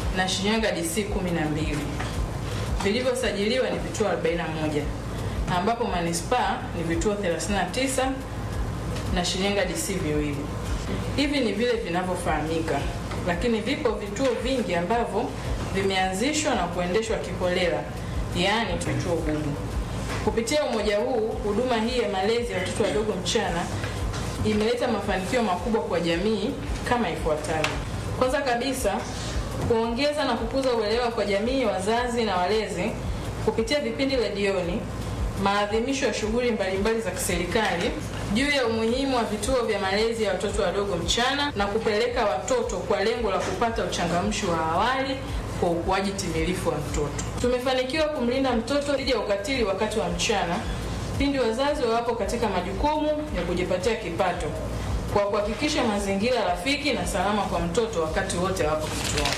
na Shinyanga DC 12. Vilivyosajiliwa ni vituo 41 ambapo manispaa ni vituo 39 na Shinyanga DC viwili. Hivi ni vile vinavyofahamika, lakini vipo vituo vingi ambavyo vimeanzishwa na kuendeshwa kiholela, yaani vituo bubu. Kupitia umoja huu, huduma hii ya malezi ya watoto wadogo mchana imeleta mafanikio makubwa kwa jamii kama ifuatavyo. Kwanza kabisa, kuongeza na kukuza uelewa kwa jamii, wazazi na walezi kupitia vipindi redioni, maadhimisho ya shughuli mbalimbali za kiserikali juu ya umuhimu wa vituo vya malezi ya watoto wadogo mchana na kupeleka watoto kwa lengo la kupata uchangamshi wa awali kwa ukuaji timilifu wa mtoto. Tumefanikiwa kumlinda mtoto dhidi ya ukatili wakati wa mchana pindi wazazi wawapo katika majukumu ya kujipatia kipato kwa kuhakikisha mazingira rafiki na salama kwa mtoto wakati wote wapo kituoni.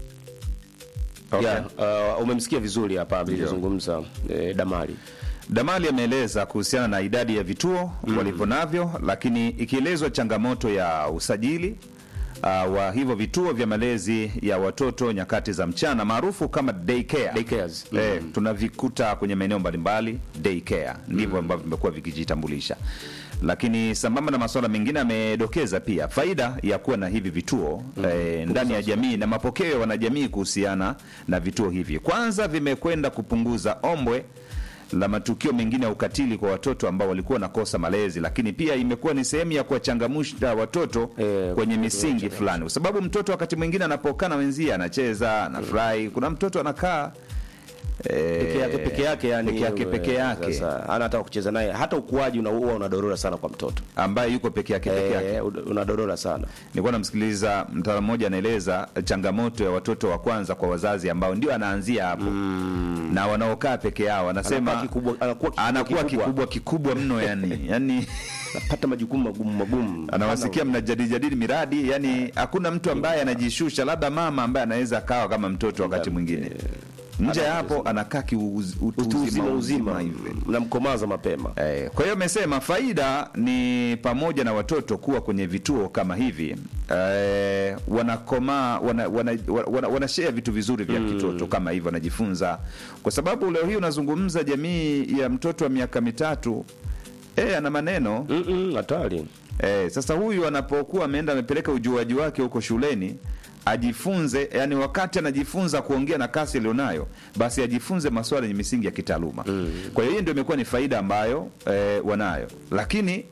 Okay. Yeah, uh, umemsikia vizuri hapa alivyozungumza eh, Damali. Damali ameeleza kuhusiana na idadi ya vituo walivyo navyo, lakini ikielezwa changamoto ya usajili uh, wa hivyo vituo vya malezi ya watoto nyakati za mchana maarufu kama daycare. Daycares. Eh, tunavikuta kwenye maeneo mbalimbali daycare, ndivyo ambavyo vimekuwa vikijitambulisha. Lakini sambamba na masuala mengine, amedokeza pia faida ya kuwa na hivi vituo eh, ndani ya jamii na mapokeo ya wanajamii kuhusiana na vituo hivi. Kwanza vimekwenda kupunguza ombwe la matukio mengine ya ukatili kwa watoto ambao walikuwa wanakosa malezi, lakini pia imekuwa ni sehemu ya kuwachangamsha watoto Eh, kwenye misingi fulani, kwa sababu mtoto wakati mwingine anapokaa na wenzie anacheza, anafurahi. Kuna mtoto anakaa eh, Peke yake peke yake yani peke yake peke eh, yake Sasa hana hata kucheza naye, hata ukuaji una- huwa unadorora sana kwa mtoto. ambaye yuko peke yake peke yake. Eh, unadorora sana. Nilikuwa namsikiliza mtaalamu mmoja anaeleza changamoto ya watoto wa kwanza kwa wazazi ambao ndio anaanzia hapo na wanaokaa peke yao, anasema Anakuwa kikubwa- anakuwa kikubwa anakuwa kikubwa. kikubwa kikubwa mno yani yani Napata majukumu magumu magumu. anawasikia mnajadili miradi, yani hakuna mtu ambaye anajishusha, labda mama ambaye anaweza akawa kama mtoto wakati mwingine. Nje ya hapo anakaa kiutu utu uzima uzima hivi. mnamkomaza mapema. Eh, kwa hiyo amesema faida ni pamoja na watoto kuwa kwenye vituo kama hivi eh, wanakomaa wana, wana, wana, wana share vitu vizuri vya kitoto kama hivyo, wanajifunza kwa sababu leo hii unazungumza jamii ya mtoto wa miaka mitatu eh, ana maneno Mm, mm, hatari. Eh, sasa huyu anapokuwa ameenda amepeleka ujuaji wake huko shuleni ajifunze, yani wakati anajifunza kuongea na kasi alionayo, basi ajifunze masuala yenye misingi ya kitaaluma. Kwa hiyo hiyo ndio imekuwa ni faida ambayo eh, wanayo, lakini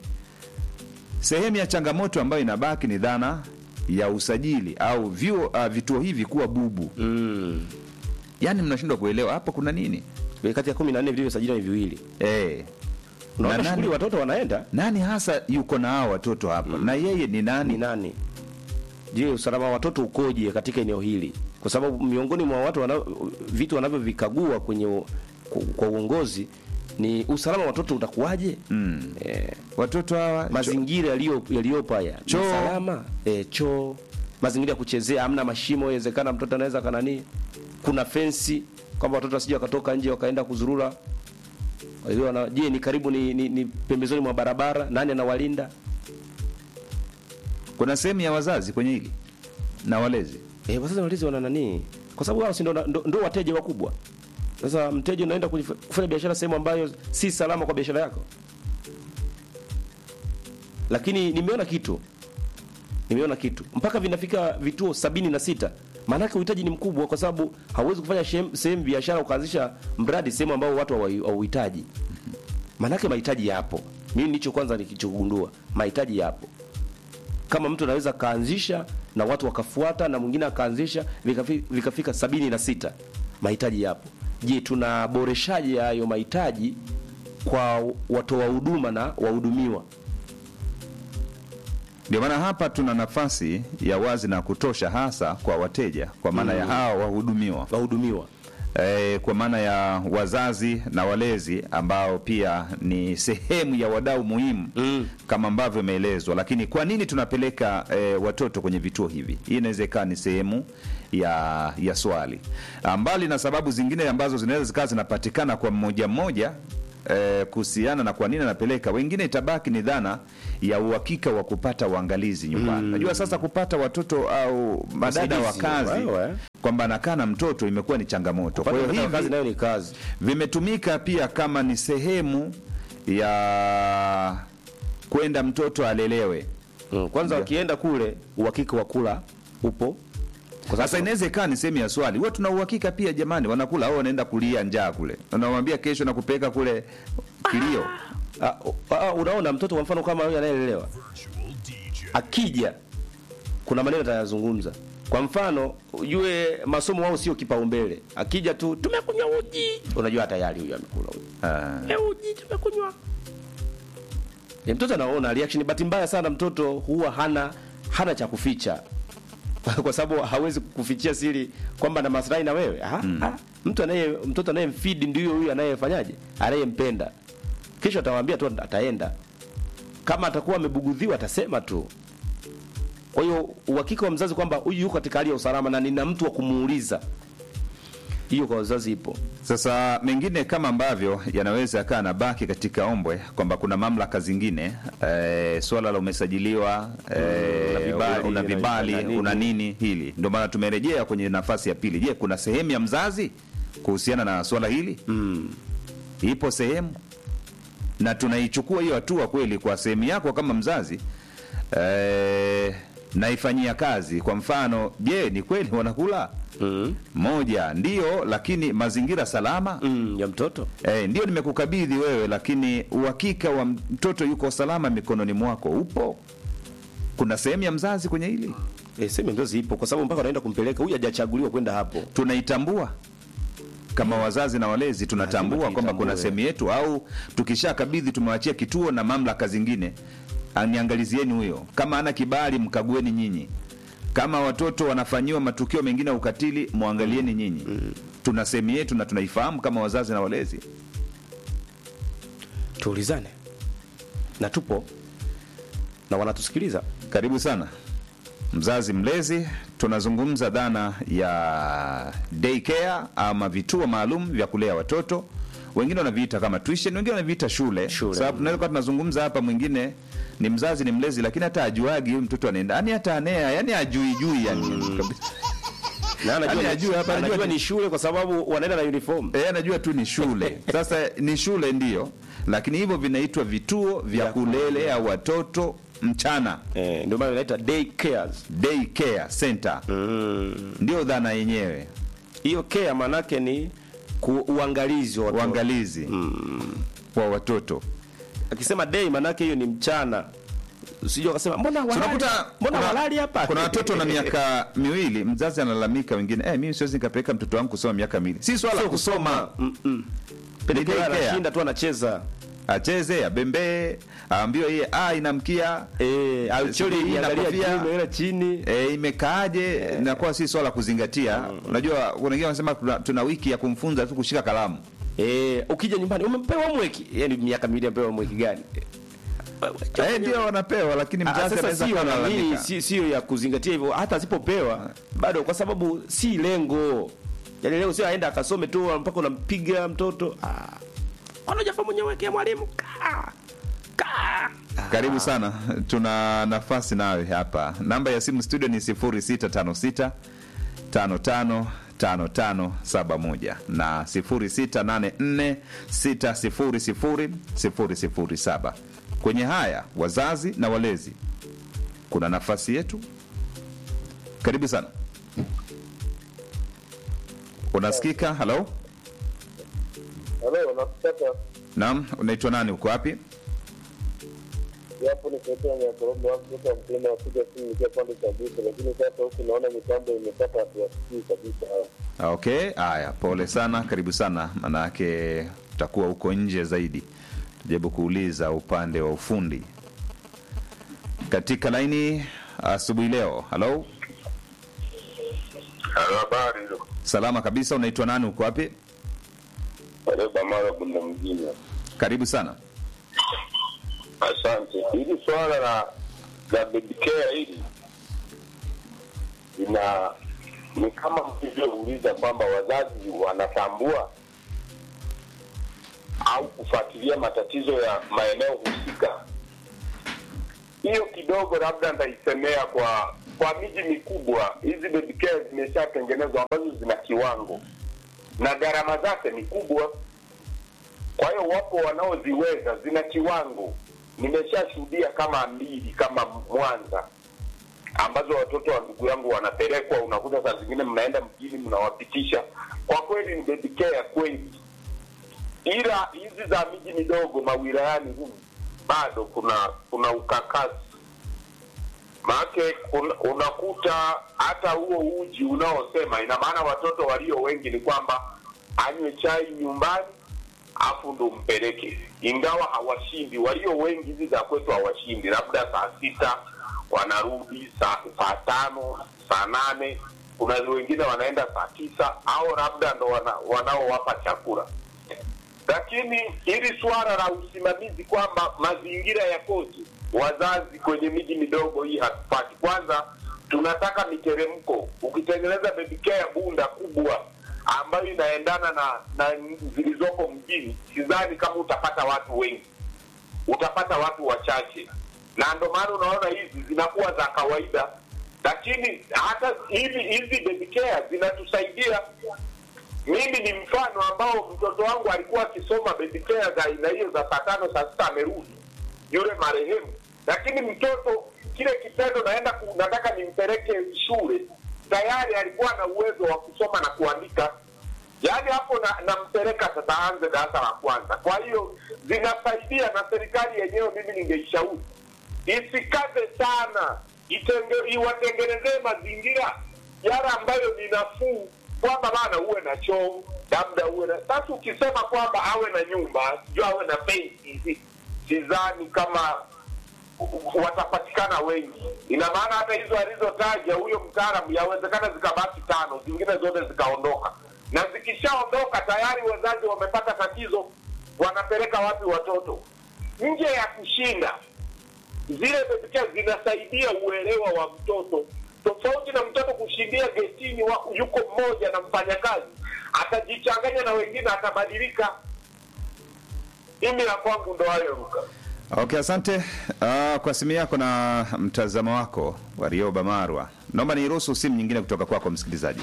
sehemu ya changamoto ambayo inabaki ni dhana ya usajili au vyuo, uh, vituo hivi kuwa bubu. Mm. Yani mnashindwa kuelewa hapa kuna nini Kati ya 14 vilivyosajiliwa ni viwili. eh, Unaona Na shughuli nani- watoto wanaenda nani hasa yuko na hao watoto hapa na yeye ni nani? ni nani? Je, usalama wa watoto ukoje katika eneo hili? Kwa sababu miongoni mwa watu wana, vitu wanavyovikagua kwenye u- ku- kwa uongozi ni usalama wa watoto utakuwaje? Mm. Eh, Watoto hawa mazingira yaliyo yaliyopo haya ni Choo. salama eh, choo, mazingira ya kuchezea, hamna mashimo, inawezekana mtoto anaweza kanani, kuna fensi kwamba watoto wasije wakatoka nje wakaenda kuzurura. Kwa hiyo wana- je, ni karibu ni, ni, ni pembezoni mwa barabara, nani anawalinda? kuna sehemu ya wazazi kwenye hili na walezi Eh, wazazi walezi wana nani? Kwa sababu wao si ndo, ndo, ndo wateja wakubwa. Sasa mteja unaenda kujif- kufanya biashara sehemu ambayo si salama kwa biashara yako. Lakini nimeona kitu, nimeona kitu mpaka vinafika vituo sabini na sita. Maanake uhitaji ni mkubwa, kwa sababu hauwezi kufanya shem- sehemu biashara ukaanzisha mradi sehemu ambao watu hawa- hawauhitaji. Maanake mahitaji yapo. Mimi nicho kwanza nikichogundua, mahitaji yapo kama mtu anaweza kaanzisha na watu wakafuata na mwingine akaanzisha vikafi- vikafika sabini na sita mahitaji yapo je tunaboreshaje hayo mahitaji kwa watoa huduma na wahudumiwa ndio maana hapa tuna nafasi ya wazi na kutosha hasa kwa wateja kwa maana ya hawa wahudumiwa wahudumiwa e, kwa maana ya wazazi na walezi ambao pia ni sehemu ya wadau muhimu Mm. kama ambavyo imeelezwa lakini kwa nini tunapeleka e, watoto kwenye vituo hivi hii inaweza ikawa ni sehemu ya ya swali Ah, mbali na sababu zingine ambazo zinaweza zikawa zinapatikana kwa mmoja mmoja eh, kuhusiana na kwa nini anapeleka. Wengine itabaki ni dhana ya uhakika wa kupata uangalizi nyumbani. Najua sasa kupata watoto au madada wa Wasaidizi, kazi wewe. kwamba anakaa na mtoto imekuwa ni changamoto. Kwa hiyo Kwa kazi hivi nayo ni kazi. vimetumika pia kama ni sehemu ya kwenda mtoto alelewe. Mm, kwanza wakienda kule uhakika wa kula upo. Kwa Sasa sababu inaweza ikawa ni sehemu ya swali, wewe tuna uhakika pia jamani, wanakula au wanaenda kulia njaa kule, unamwambia kesho na kupeleka kule kilio. Ah, ah, unaona mtoto kwa mfano kama huyu anayelelewa akija kuna maneno atayazungumza kwa mfano ujue masomo wao sio kipaumbele akija tu tumekunywa uji unajua tayari huyu amekula uji Ah, e, uji tumekunywa e, mtoto anaona reaction bahati mbaya sana mtoto huwa hana hana cha kuficha kwa sababu hawezi kufichia siri kwamba na maslahi na wewe ah, ah, mtu anaye mtoto anayemfeed ndio huyu anayefanyaje anayempenda kesho atawaambia tu ataenda kama atakuwa amebugudhiwa atasema tu kwa hiyo uhakika wa mzazi kwamba huyu yuko katika hali ya usalama na nina mtu wa kumuuliza hiyo kwa wazazi ipo Sasa mengine kama ambavyo yanaweza yakaa na baki katika ombwe kwamba kuna mamlaka zingine eh, swala la umesajiliwa eh, una vibali, una vibali una nini. una nini hili, ndio maana tumerejea kwenye nafasi ya pili. Je, kuna sehemu ya mzazi kuhusiana na swala hili? Ipo sehemu na tunaichukua hiyo hatua kweli kwa sehemu yako kama mzazi eh, naifanyia kazi. Kwa mfano, je, ni kweli wanakula mm. moja ndio, lakini mazingira salama Mm, ya mtoto eh, ndio nimekukabidhi wewe, lakini uhakika wa mtoto yuko salama mikononi mwako upo. Kuna sehemu ya mzazi kwenye hili e, sehemu mzazi ipo kwa sababu mpaka anaenda kumpeleka huyu hajachaguliwa kwenda hapo tunaitambua kama wazazi na walezi tunatambua Lazima kwamba kuna tuitambue. sehemu yetu, au tukishakabidhi tumewachia kituo na mamlaka zingine, aniangalizieni huyo, kama ana kibali mkagueni nyinyi, kama watoto wanafanyiwa matukio mengine ya ukatili mwangalieni nyinyi. Tuna sehemu yetu na tunaifahamu kama wazazi na walezi. tuulizane na tupo na wanatusikiliza Karibu sana mzazi mlezi, tunazungumza dhana ya daycare ama vituo maalum vya kulea watoto. Wengine wanaviita kama tuition, wengine wanaviita shule, Shule. sababu tunaweza kuwa tunazungumza hapa, mwingine ni mzazi ni mlezi, lakini hata ajuagi huyu mtoto anaenda, yani hata anea, yani ajui jui yani kabisa. na anajua, Yaani ni- ajue hapa, anajua anajua ni shule kwa sababu wanaenda na uniform Eh, anajua tu ni shule. Sasa ni shule ndio, lakini hivyo vinaitwa vituo vya Vya kulelea watoto mchana, eh, ndio maana inaita day cares day care center, mm. ndio dhana yenyewe, hiyo care manake ni ku, uangalizi wa watoto. uangalizi wa watoto. akisema day manake hiyo ni mchana usije ukasema mbona walali Tunakuta mbona kuna- walali hapa Kuna watoto na miaka miwili, mzazi analalamika, wengine eh, mimi siwezi nikapeleka mtoto wangu kusoma miaka miwili. Si swala la Sio kusoma, Mm, mm. Pelekea Ni daycare. anashinda tu anacheza acheze, abembee, aambiwe yeye ah, inamkia eh auchole Sijui hii ina angalia kofia. juu imeenda chini E, imekaaje? Inakuwa si swala la kuzingatia. Unajua, kuna wengine wanasema tuna, tuna wiki ya kumfunza tu kushika kalamu. eh ukija nyumbani umepewa homework yani miaka miwili amepewa homework gani Eh, ndio wanapewa, lakini Ah, mzazi sasa anaweza sio kuwa nani, analalamika. si- sio ya kuzingatia hivyo hata asipopewa bado kwa sababu si lengo yaani leo sio aenda akasome tu mpaka unampiga mtoto ah anajafa mwenyewe kia mwalimu kaa kaa Karibu sana, tuna nafasi nawe hapa. Namba ya simu studio ni 0656 55 5571 na 0684 600 007. Kwenye haya wazazi na walezi, kuna nafasi yetu. Karibu sana. Unasikika? Halo, Halo, nakupata naam, unaitwa nani? Uko wapi? japo nikuletea Nyakorobo wangu kutoka mkulima wapiga simu nikiwa pande cha Buso, lakini sasa huku naona mitambo imepata hatuwasikii kabisa. Okay, haya, pole sana, karibu sana, manake utakuwa huko nje zaidi. Tujaribu kuuliza upande wa ufundi katika laini asubuhi leo. Halo, Halo, habari salama kabisa. Unaitwa nani? Uko wapi? Wareba Mara Bunda mjini. Karibu sana. Asante. Hili swala la la baby care hili lina ni kama mlivyouliza kwamba wazazi wanatambua au kufuatilia matatizo ya maeneo husika, hiyo kidogo labda ndaisemea kwa kwa miji mikubwa. Hizi baby care zimeshatengenezwa ambazo zina kiwango na gharama zake ni kubwa. Kwa hiyo wapo wanaoziweza, zina kiwango. Nimeshashuhudia kama mbili kama Mwanza ambazo watoto wa ndugu yangu wanapelekwa, unakuta saa zingine mnaenda mjini mnawapitisha. Kwa kweli ni baby care ya kweli, ila hizi za miji midogo mawilayani humu bado kuna kuna ukakasi maake un, unakuta hata huo uji unaosema, ina maana watoto walio wengi ni kwamba anywe chai nyumbani afu ndo mpeleke, ingawa hawashindi. Walio wengi hizi za kwetu hawashindi, labda saa sita wanarudi saa saa tano saa nane kuna wengine wanaenda saa tisa au labda ndo wana, wanaowapa chakula lakini hili suala la usimamizi kwamba mazingira yakoje, wazazi kwenye miji midogo hii hatupati. Kwanza tunataka miteremko. Ukitengeneza baby care bunda kubwa ambayo inaendana na na zilizoko mjini, sidhani kama utapata watu wengi, utapata watu wachache, na ndo maana unaona hizi zinakuwa za kawaida, lakini hata hivi hizi baby care zinatusaidia mimi ni mfano ambao mtoto wangu alikuwa akisoma baby care za aina hiyo za saa tano saa sita amerudi yule marehemu, lakini mtoto kile kitendo naenda ku, nataka nimpeleke shule, tayari alikuwa na uwezo wa kusoma na kuandika. Yaani hapo na nampeleka sasa aanze darasa la kwanza. Kwa hiyo zinasaidia, na serikali yenyewe mimi ningeishauri isikaze sana, itenge, iwatengenezee mazingira yale ambayo ni nafuu kwamba bana uwe na choo labda uwe na sasa. Ukisema kwamba awe na nyumba sijui awe na fensi, sidhani kama watapatikana wengi. Ina maana hata hizo alizotaja huyo mtaalamu, yawezekana zikabaki tano, zingine zote zikaondoka, na zikishaondoka tayari wazazi wamepata tatizo, wanapeleka wapi watoto? Nje ya kushinda zile baby care zinasaidia uelewa wa mtoto tofauti na mtoto kushindia getini wa, yuko mmoja na mfanyakazi atajichanganya na wengine atabadilika. Mimi la kwangu ndo hayo Ruka. Okay, asante uh, kwa simu yako na mtazamo wako Warioba Marwa. Naomba niruhusu simu nyingine kutoka kwako msikilizaji.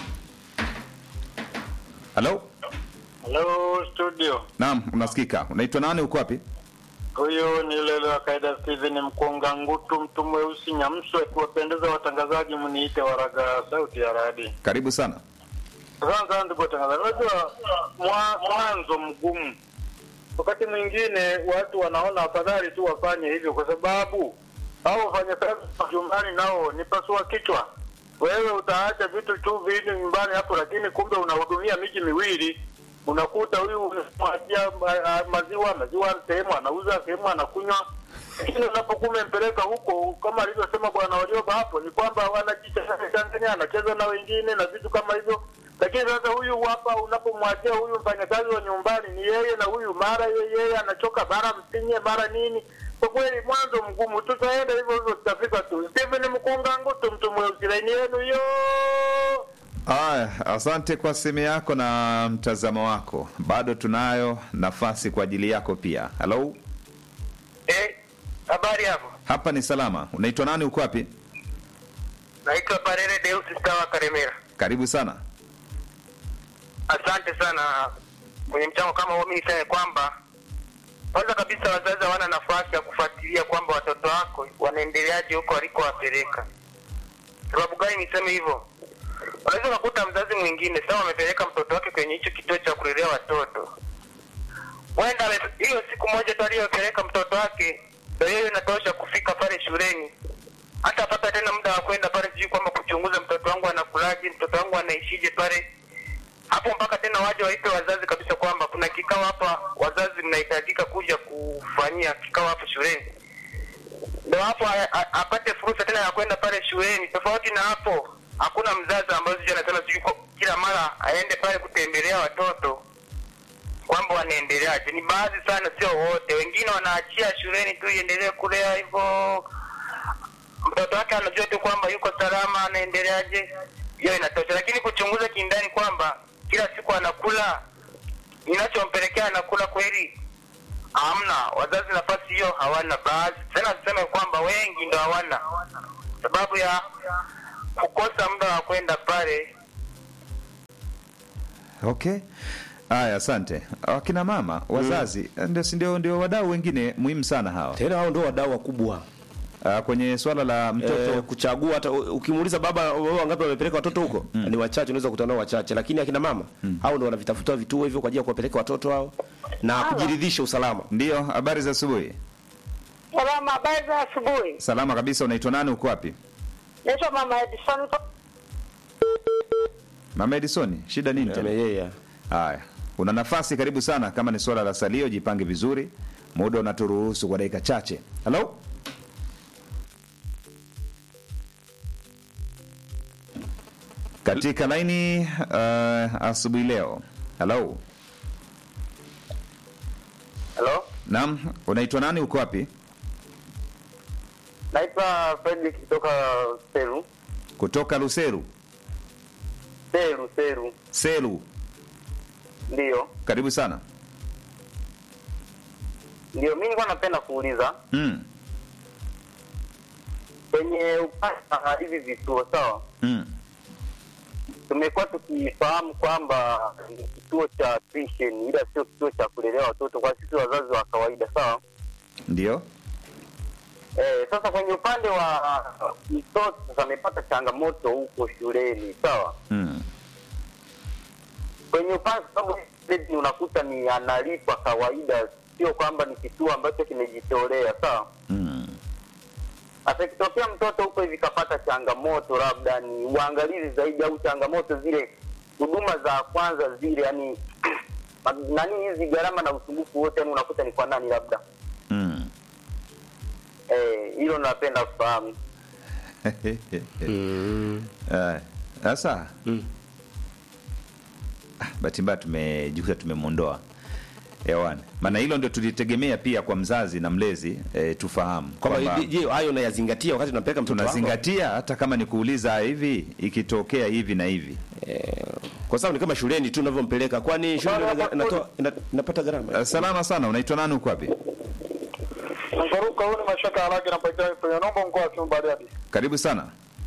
Halo? Hello studio. Naam, unasikika. Unaitwa nani? Uko wapi? Huyu ni Lele wa kaida Steven Mkonga Ngutu, mtu mweusi Nyamswe. Kuwapendeza watangazaji, mniite Waraga sauti ya radi. Karibu sana. Asante sana ndugu watangazaji. Unajua mwa- mwanzo mgumu, wakati mwingine watu wanaona afadhali tu wafanye hivyo, kwa sababu hao wafanyakazi wa nyumbani nao ni pasua kichwa. Wewe utaacha vitu tu vingi nyumbani hapo, lakini kumbe unahudumia miji miwili. Unakuta huyu unamwachia ma- ah, maziwa, maziwa sehemu anauza, sehemu anakunywa, lakini unapokuwa umempeleka huko, kama alivyosema bwana Warioba hapo, ni kwamba wanajichanganya, anacheza na wengine na vitu kama hivyo. Lakini sasa huyu hapa, unapomwachia huyu mfanyakazi wa nyumbani, ni yeye na huyu, mara yeye yeye anachoka, mara msinye, mara nini. Kwa kweli mwanzo mgumu, tutaenda hivyo hivyo, tutafika tu. Stephen Mkunga Ngutu, mtu mweusi, laini yenu hiyo. Aya, asante kwa simu yako na mtazamo wako. Bado tunayo nafasi kwa ajili yako pia. Halo? Eh, habari hapo. Hapa ni salama. Unaitwa nani? Uko wapi? Naitwa Parere Deus Stawa Karemera. Karibu sana. Asante sana kwenye mchango kama huo. Mimi niseme kwamba kwanza kabisa wazazi hawana nafasi ya kufuatilia kwamba watoto wako wanaendeleaje huko walikowapeleka. Sababu gani niseme hivyo? Unaweza ukakuta mzazi mwingine sawa, amepeleka mtoto wake kwenye hicho kituo cha kulelea watoto, wenda ame- hiyo siku moja tu aliyopeleka mtoto wake ndio hiyo inatosha kufika pale shuleni hata apata tena muda wa kwenda pale, sijui kwamba kuchunguza mtoto wangu anakulaje, mtoto wangu anaishije pale hapo, mpaka tena waje waite wazazi kabisa kwamba kuna kikao hapa, wazazi mnahitajika kuja kufanyia kikao hapo shuleni, ndo hapo a- a- apate fursa tena ya kwenda pale shuleni. Tofauti na hapo, hakuna mzazi ambaye sijui anasema sijui kwa- kila mara aende pale kutembelea watoto kwamba wanaendeleaje. Ni baadhi sana, sio wote. Wengine wanaachia shuleni tu iendelee kulea hivyo mtoto wake anajua tu kwamba yuko salama, anaendeleaje, hiyo inatosha. Lakini kuchunguza kindani kwamba kila siku anakula, inachompelekea anakula kweli, wazazi nafasi hiyo hawana. Baadhi tena tuseme kwamba wengi ndo hawana, sababu ya kukosa muda wa kwenda pale. Okay. Haya, asante. Wakina mama wazazi ndio si ndio ndio wadau wengine muhimu sana hawa tena hao ndio wadau wakubwa Ah, kwenye swala la mtoto eh, kuchagua hata ukimuuliza baba wao wangapi wamepeleka watoto huko ni wachache unaweza kukutana nao wachache lakini akina mama hao ndio wanavitafuta vituo hivyo kwa ajili ya kuwapeleka watoto hao na kujiridhisha usalama ndio. Habari za asubuhi. Salama, habari za asubuhi. Salama kabisa. Unaitwa nani? Uko wapi? Naitwa Mama Edison. Mama Edison, shida nini tena? yeye Haya, una nafasi, karibu sana. Kama ni swala la salio, jipange vizuri, muda unaturuhusu kwa dakika chache. Halo, katika laini uh, asubuhi leo. Halo, Halo, naam, unaitwa nani? Uko wapi? naitwa Fredrick kutoka Seru. Kutoka Luseru, Seru, Seru, Selu. ndiyo Karibu sana. ndio. Mi nilikuwa napenda kuuliza Mm, kwenye upande wa hivi vituo, sawa mm, tumekuwa tukifahamu kwamba ni kituo cha tuition ila sio kituo cha kulelea watoto kwa sisi wazazi wa kawaida sawa ndio. eh, sasa kwenye upande wa mtoto sasa amepata changamoto huko shuleni sawa Mm, kwenye upande kwa sababu hii unakuta ni analipwa kawaida sio kwamba ni kituo ambacho kimejitolea sawa mm, Sasa ikitokea mtoto huko hivi kapata changamoto, labda ni uangalizi zaidi au changamoto zile huduma za kwanza zile, yani nani hizi gharama na usumbufu wote, yani unakuta ni kwa nani labda mm. eh, hilo napenda kufahamu. Ah, Sasa Ah, bahati mbaya tumejikuta tumemwondoa hewani, maana hilo ndio tulitegemea pia kwa mzazi na mlezi eh, tufahamu kwamba kwamba je hayo unayazingatia wakati unampeleka mtoto wako tunazingatia hata kama ni kuuliza hivi, ikitokea hivi na hivi. kwa sababu ni kama shuleni tu unavyompeleka kwani shule ina- inatoa ina- inapata gharama Ah, Salama sana, unaitwa nani? Uko wapi? Mfaruka, huu ni mashaka haraka napatikana kwenye nombo mkoa wa Simiyu Bariadi. Karibu sana.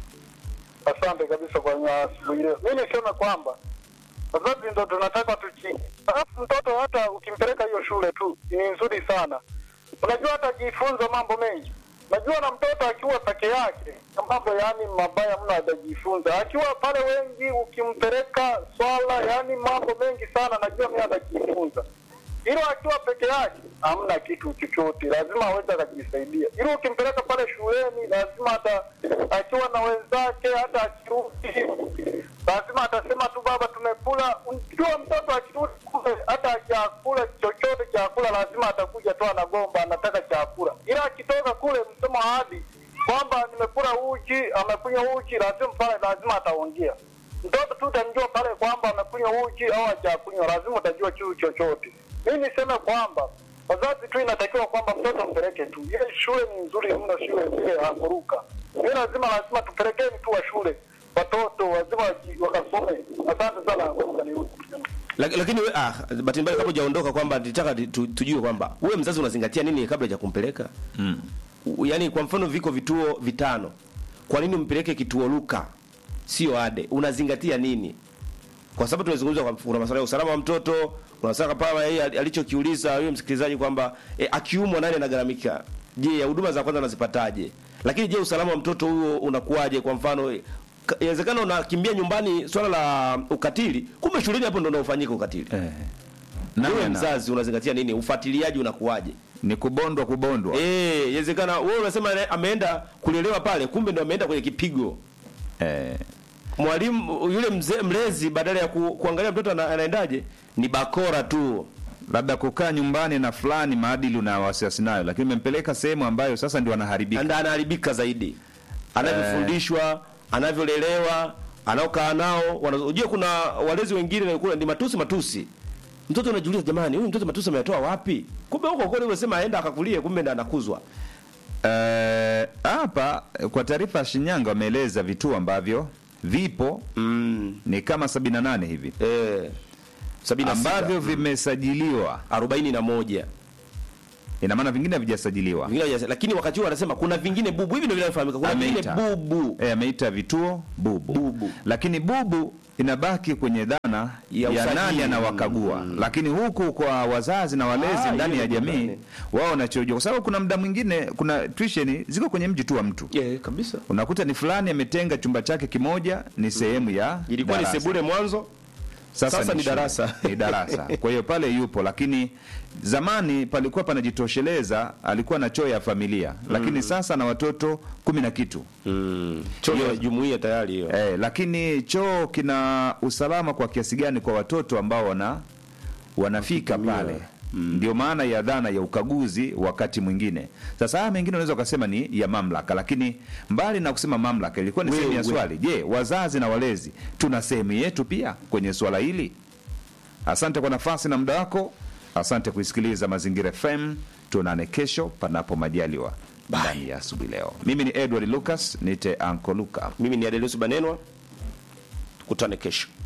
Asante kabisa kwa asubuhi leo. Mimi niseme kwamba wazazi ndo tunataka tuchi, alafu mtoto hata ukimpeleka hiyo shule tu ni nzuri sana, unajua hata ajifunza mambo mengi. Najua na mtoto akiwa peke yake na mambo yani mabaya mno atajifunza. Akiwa pale wengi, ukimpeleka swala yani mambo mengi sana, najua mimi atajifunza. Ilo akiwa peke yake hamna kitu chochote, lazima aweze akajisaidia. Ilo ukimpeleka pale shuleni, lazima hata akiwa na wenzake, hata akirudi, lazima atasema tu baba, tumekula. Unajua mtoto akirudi kule, hata akiakula chochote chakula, lazima atakuja tu anagomba, anataka chakula. Ila akitoka kule msomo hadi kwamba nimekula uji, amekunywa uji, lazima pale, lazima ataongea mtoto tu utamjua pale kwamba amekunywa uji au hajakunywa, lazima utajua juu chochote. Mi niseme kwamba wazazi tu inatakiwa kwamba mtoto mpeleke tu, ile shule ni nzuri mno, shule zile hakuruka. Mi lazima lazima tupelekeni tu wa shule watoto lazima waji- wakasome. Asante sana Hakuruka, nirudi. Lak- lakini we, ah, bahati mbaya kabla hujaondoka kwamba nitaka tu, tujue kwamba wewe mzazi unazingatia nini kabla ya kumpeleka Mm. U- yaani kwa mfano viko vituo vitano kwa nini umpeleke kituo luka sio ade unazingatia nini kwa sababu tunazungumza kwa kuna masuala ya usalama wa mtoto kuna masuala kama yeye al- alichokiuliza huyo msikilizaji kwamba e, akiumwa nani anagharamika je ya huduma za kwanza anazipataje lakini je usalama wa mtoto huo unakuwaje kwa mfano eh, ka- inawezekana unakimbia nyumbani swala la ukatili kumbe shuleni hapo ndo unaofanyika ukatili Eh. wewe Namna- mzazi unazingatia nini ufuatiliaji unakuwaje ni kubondwa kubondwa. Eh, inawezekana wewe unasema ane- ameenda kulelewa pale, kumbe ndo ameenda kwenye kipigo. Eh. Mwalimu yule mzee mlezi badala ya ku, kuangalia mtoto ana, anaendaje ni bakora tu. labda kukaa nyumbani na fulani maadili una wasiwasi nayo, lakini umempeleka sehemu ambayo sasa ndio anaharibika. Anda anaharibika zaidi. Anavyofundishwa, anavyolelewa, anaokaa nao. wana- Unajua kuna walezi wengine kuna ni matusi matusi. Mtoto anajiuliza jamani, huyu mtoto matusi ameyatoa wapi? Kumbe huko kweli unasema aenda akakulie, kumbe ndo anakuzwa. Eh, hapa kwa taarifa ya Shinyanga wameeleza vituo ambavyo vipo Mm. ni kama 78 hivi Eh. 76 ambavyo vimesajiliwa 41. ina maana vingine havijasajiliwa vingine hawaja- lakini wakati huo anasema kuna vingine bubu hivi ndio vinavyofahamika kuna vingine Ameita. bubu e, ameita vituo bubu. Bubu. lakini bubu inabaki kwenye dhana Ya ya, usajili. nani anawakagua lakini huku kwa wazazi na walezi Ah, ndani hiyo ya ndio jamii ndani. wao wanachojua kwa sababu kuna muda mwingine kuna tuition ziko kwenye mji tu wa mtu yeah, kabisa unakuta ni fulani ametenga chumba chake kimoja ni sehemu ya ilikuwa ni darasa. sebule mwanzo sasa ni shule. darasa. ni darasa kwa hiyo pale yupo lakini zamani palikuwa panajitosheleza alikuwa na choo ya familia lakini sasa na watoto kumi na kitu mm. choo ya jumuiya tayari hiyo eh, lakini choo kina usalama kwa kiasi gani kwa watoto ambao wana wanafika pale ndio maana ya dhana ya ukaguzi wakati mwingine sasa haya mengine unaweza ukasema ni ya mamlaka lakini mbali na kusema mamlaka ilikuwa ni sehemu ya Wewe. swali je wazazi na walezi tuna sehemu yetu pia kwenye swala hili asante kwa nafasi na muda wako asante kuisikiliza mazingira fm tuonane kesho panapo majaliwa ndani ya asubuhi leo mimi ni edward lucas nite anko luka mimi ni adelius banenwa tukutane kesho